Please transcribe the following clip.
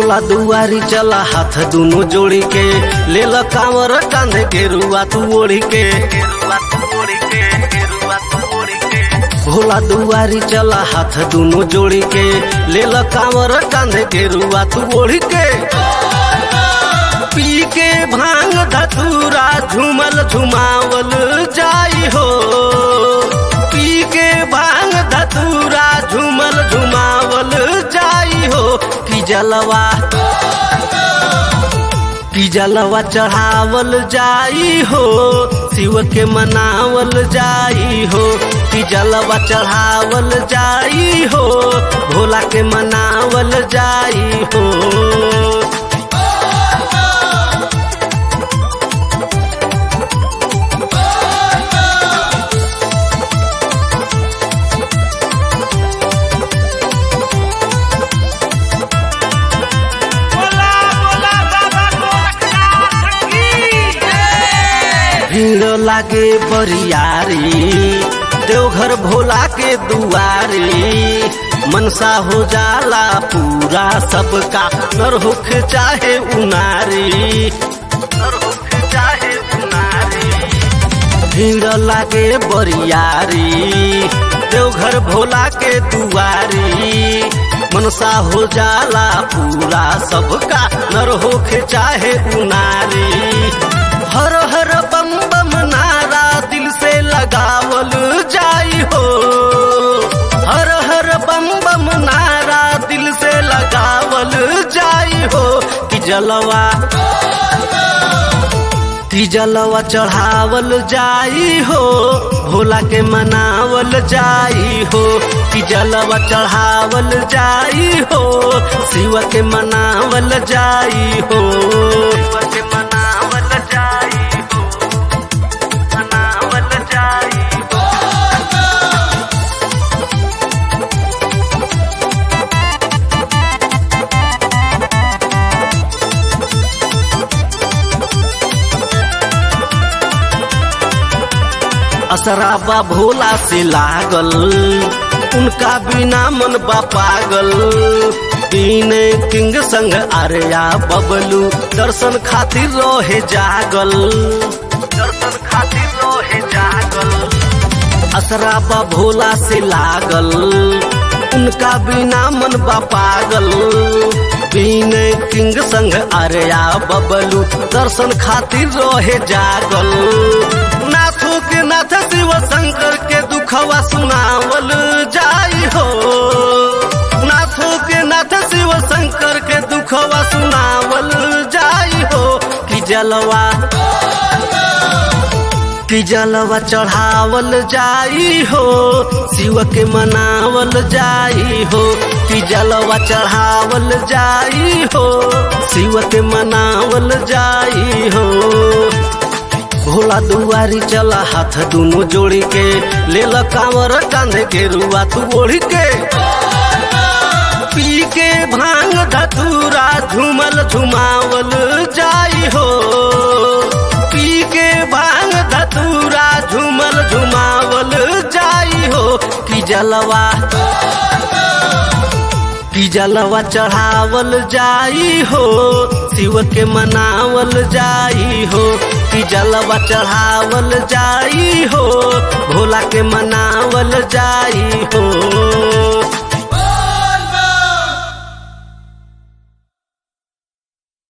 भोला दुआरी चला हाथ दुनो जोड़ी के ले ल कांवर कांधे के रुआ तू ओढ़ी के भोला दुआरी चला हाथ दुनो जोड़ी के ले ल कांवर कांधे के रुआ तू ओढ़ी के पी के भांग धतूरा झूमल झुमावल जाई हो पी के भांग धतूरा झूमल झुमावल जाई हो कि जलवा कि जलवा चढ़ावल जाई हो शिव के मनावल जाई हो कि जलवा चढ़ावल जाई हो भोला के मनावल जाई हो बोला बोला बाबा गोरखनाथ की जय भीड़ लागे बरियारी देवघर भोला के दुआरी मनसा हो जाला पूरा सबका नर होख चाहे उनारी नर होख चाहे उनारी भीड़ लागे बरियारी देवघर भोला के दुआरी मनसा हो जाला पूरा सबका नर होखे चाहे उनारी हर हर बम बम नारा दिल से लगावल जाई हो हर हर बम बम नारा दिल से लगावल जाई हो कि जलवा कि जलवा चढ़ावल जाई हो भोला के मनावल जाई हो कि जलवा चढ़ावल जाई हो शिव के मनावल जाई हो शिव के मनावल जाई हो मनावल जाई हो असराबा भोला से लागल उनका बिना मन बा पागल दीन किंग संग आर्या बबलू दर्शन खातिर रहे जागल दर्शन खातिर रहे जागल असराबा भोला से लागल उनका बिना मन बा पागल बीन किंग संग आर्या बबलू दर्शन खातिर रहे जागल नाथो के नाथ शिव शंकर के दुखवा सुनावल जाई हो नाथो के नाथ शिव शंकर के दुखवा सुनावल जाई हो कि जलवा कि जलवा चढ़ावल जाई हो शिव के मनावल जाई हो कि जलवा चढ़ावल जाई हो शिव के मनावल जाई हो भोला दुआरी चला हाथ दुनो जोड़ी के ले ल कांवर कांधे के रुआ तू ओढ़ी के पी के भांग धतूरा झूमल झुमावल जाई हो पी के भांग धतूरा झूमल झुमावल जाई हो कि जलवा कि जलवा चढ़ावल जाई हो शिव के मनावल जाई हो कि जलवा चढ़ावल जाई हो भोला के मनावल जाई